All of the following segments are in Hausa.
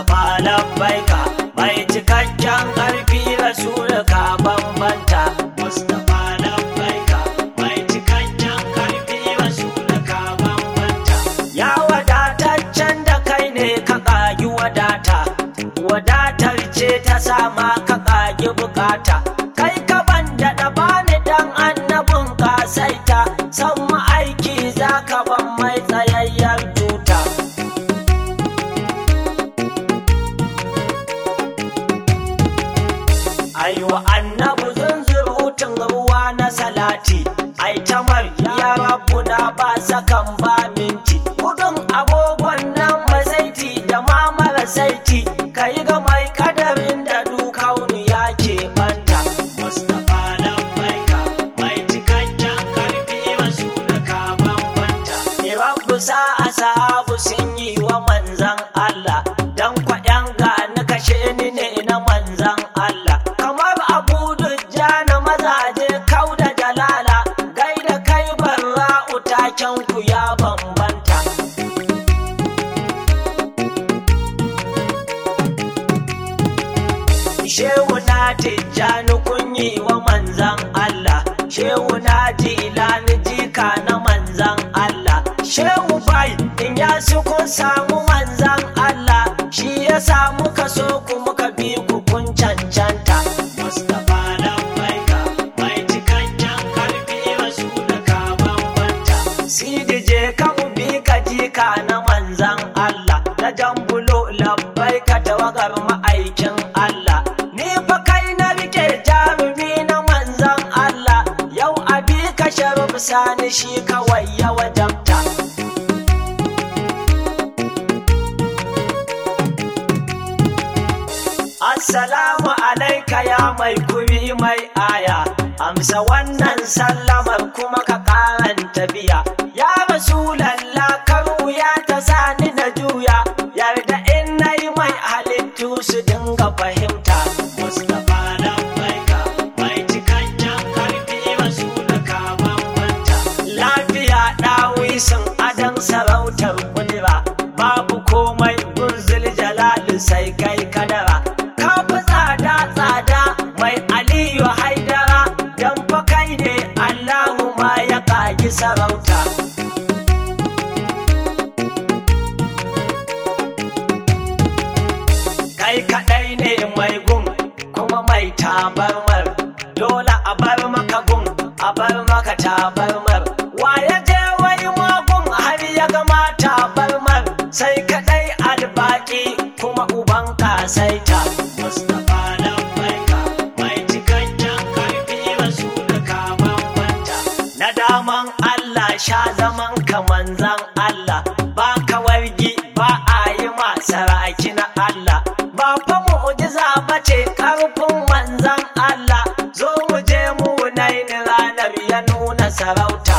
Mustapha labbaika mai cikakken ƙarfi Rasulu ka bambanta Mustapha labbaika mai cikakken ƙarfi Rasulu ka bambanta Ya wadataccen da kai ne ka ƙagi wadata wadatar ce ta sama ka ƙagi bukata kai ka ban da bani dan annabin ƙasaita san ma'aiki za ka ban mai tsayayyen tuta aiwa annabu zunzurutun ruwa na salati ai tamar ya rabu na ba sakan ba minti kudin agogon nan masaiti da ma mara saiti ka yi ga mai kadarin da dukaunu ya ke banta mustapha labbaika mai cikakken karfi masu da ka bambanta rabbu sa asahabu sun yi wa manzan Allah dan kwaɗan ga na kashe ni ne na manzan Allah kamar abu dujja na mazaje kau da jalala gaida kai barra'u taken ku ya bambanta Shehu na tijjani kunyi wa manzan Allah, Shehu na jilani jika na manzan Allah, Shehu bai in ya su kun samu manzan Allah, shi ya samu kaso ku muka bi ku kun cancanta. Mustapha labbaika mai cikakken karfi wasu da ka bambanta. Sidi je ka ubi ka jika na manzan Allah, na jambulo labbaika tawagar ma'aikin Allah. Ni fa kai na rike jarumi na manzan Allah, yau abi ka sharif sani shi kawai ya wajabta. Assalamu alaika ya mai kuri mai aya, amsa wannan sallamar kuma ka karanta biya. Ya Rasulallah karu ya ta sani na juya, yarda in na yi mai halittu su dinga fahimta. Mustapha labbaika mai cikakken karfi wasu da ka bambanta. Lafiya ɗawisin adon sarautar kudura, babu komai gunzul jalali sai kai kadara. Ka fi tsada tsada mai aliyu haidara, don fa kai ne Allahu ma ya ƙagi sarauta. kai kaɗai ne mai gun kuma mai tabarmar dole a bar maka gun a bar maka tabarmar wa ya je wai magun har ya gama tabarmar sai kaɗai albaki kuma uban kasaita Mustapha labbaika mai cikakken karfi wasu da ka bambanta na daman Allah sha zaman ka manzan Allah ba ka wargi ba a yi masaraki na Allah ba fa mu'jiza ba ce karfin manzan Allah zo mu je mu naini ranar ya nuna sarauta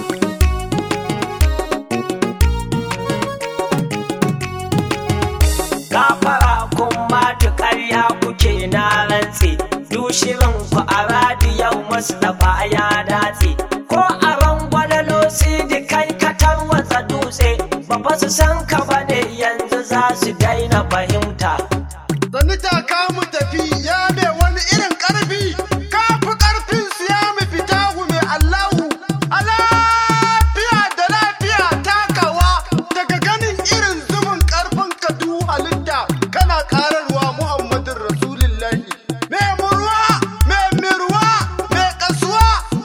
gafara kun matu ƙarya kuke na rantse dushirin ku a radiyau mustapha ya datse ko a rangwalalo sidi kai ka tarwatsa dutse ba fa su san ka ba ne yanzu za su daina fahimta Sani ta mu tafi ya mai wani irin ƙarfi, ka fi ƙarfin su ya mu fita mai Allahu. A lafiya da lafiya takawa daga ganin irin zubin ƙarfin ka du halitta kana ƙararwa Muhammadin Rasulullahi. Mai murwa, mai mirwa, mai ƙasuwa,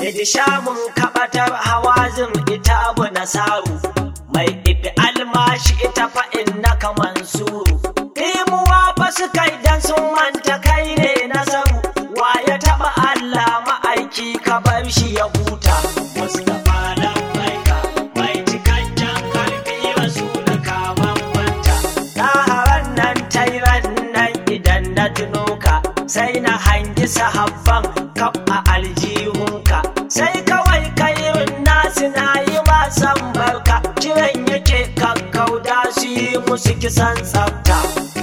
Idi shamun kabatar hawazin ita bu nasaru mai ifi almashi ita fa inna ka mansuru imuwa fa su kai dan sun manta kai ne nasaru wa ya taba Allah ma'aiki ka bar shi ya huta Mustapha labbaika mai cikakken karfi rasulaka bambanta na haran nan tairan nan idan na tuno ka sai na hangi sahabban kaf a aljihunka sai kawai kairin nasu na yi wasan barka kiran yake kakkauda su yi musu kisan tsafta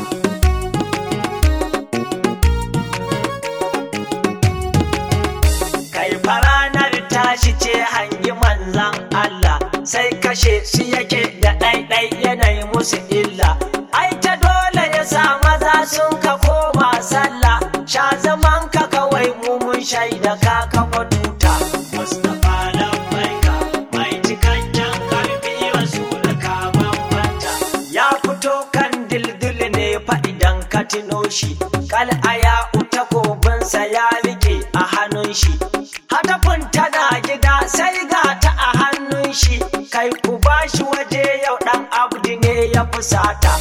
kai faranar tashi ce hangi manzan Allah sai kashe su yake da ɗaiɗai yanayi musu illa ai ta dole ya sa maza sun ka koma sallah sha zaman ka kawai mu mun shaida ka kafa tuta Mustapha labbaika mai cikakken karfi rasulaka bambanta ya fito kan dildil ne fa idan ka tuno shi kal aya uta kobinsa ya rike a hannun shi hatafin tana gida sai ga ta a hannun shi kai ku bashi waje yau dan abdi ne ya fusata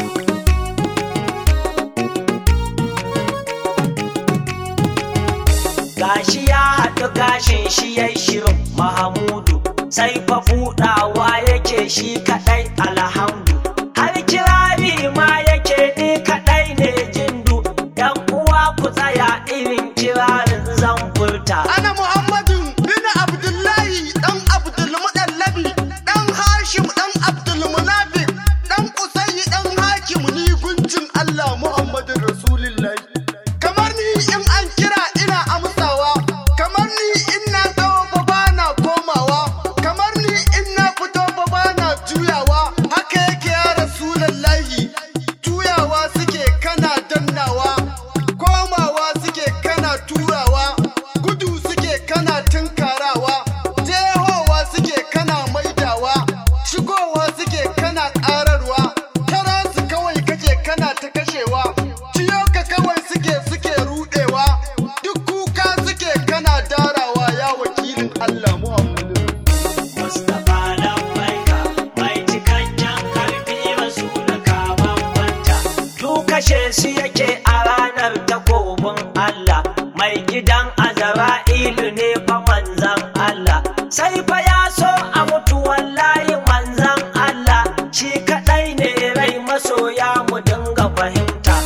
gashi ya haɗu gashin shi ya shirin mahamudu sai fa buɗawa yake shi kaɗai alhamdu har kirari ma yake ni kaɗai ne jindu yan uwa ku tsaya irin kirarin zan furta Ana Muhammadu bin Abdullahi ɗan Abdulmuɗallabi ɗan Hashim ɗan Abdulmunafik ɗan Kusayi ɗan Hakim ni guncin Allah Muhammadu Rasulullahi. Kamar ni in an kira ina amsawa, kamar ni in na tsawo fa bana komawa, kamar ni in na fito fa bana juyawa, haka yake ya Rasulullahi. Juyawa suke kana dannawa, komawa suke kana turawa, gudu suke kana tunkarawa, jehowa suke kana maidawa, shigowa suke kana ƙararwa, tara su kawai kake kana ta kashewa, ciyo ka kawai suke suke rudewa, duk kuka suke kana darawa ya wakilin Allah Muhammadu. Mustapha labbaika mai cikakken karfi rasulaka bambanta duk kashe su yake a ranar takobin Allah mai gidan Azra'ilu ne fa manzan Allah sai fa ya so a mutu wallahi manzan Allah shi kadai ne rai masoya mu dinga fahimta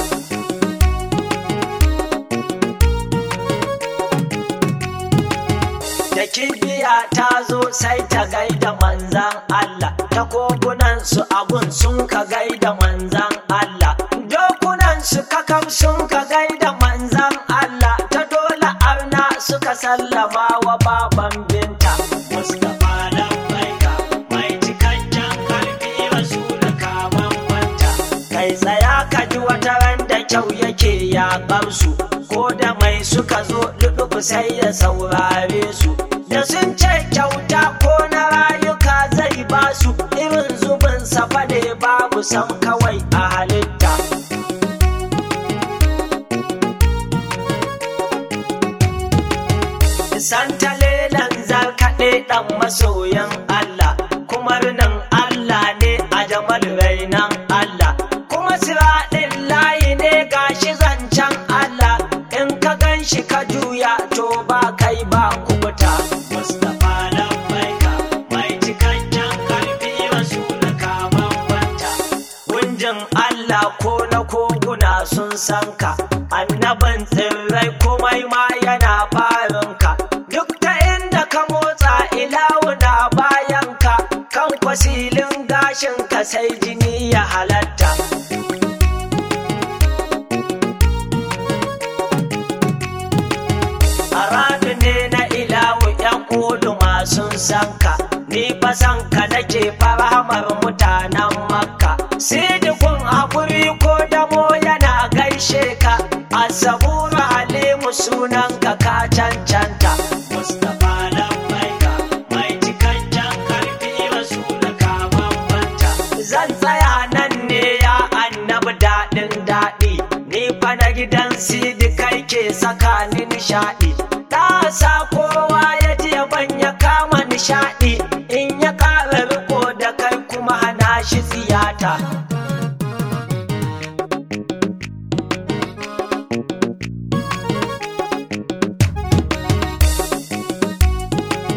da kibiya ta zo sai ta gaida manzan Allah ta kogunan su agun sun ka gaida manzan Allah dokunan su kakam sun ka gaida manzan Allah ta dole arna suka sallama wa baban binta Mustapha labbaika mai cikakken karfi rasulaka bambanta kai tsaya ka ji wata ran da kyau yake ya su ko da mai suka zo lulubu sai ya saurare su da sun ce kyauta ko na rayuka zai ba su irin zubin safa ne babu sam kawai a halitta Santalelan zarkaɗe ɗan masoyan Allah, kuma rinin Allah ne a jamal rainan Allah, kuma siraɗin layi ne gashi zancen Allah, in ka gan shi ka juya to ba kai ba kubuta. Mustapha labbaika mai cikakken karfi rasulaka bambanta. Gunjin Allah ko na koguna sun san ka, annabin tsirrai komai ma yana farinka. Duk ta inda ka motsa ilawu na bayanka, kan kwasilin gashinka sai jini ya halatta. Aradu ne na ilawu ‘yan kudu masu sanka, ni fa sanka nake faramar mutanen makka. Sidikun hakuri ko damo yana gaishe ka, asabura halimu sunanka ka cancanta. Mustapha labbaika mai cikakken karfi rasulaka bambanta. Zan tsaya nan ne ya annabi daɗin daɗi, ni fa na gidan sidi kai ke saka ni nishaɗi. ta sa kowa ya ji yaban ya kama nishaɗi in ya ƙara riko da kai kuma hana shi siyata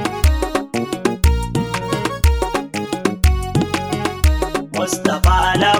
Mustapha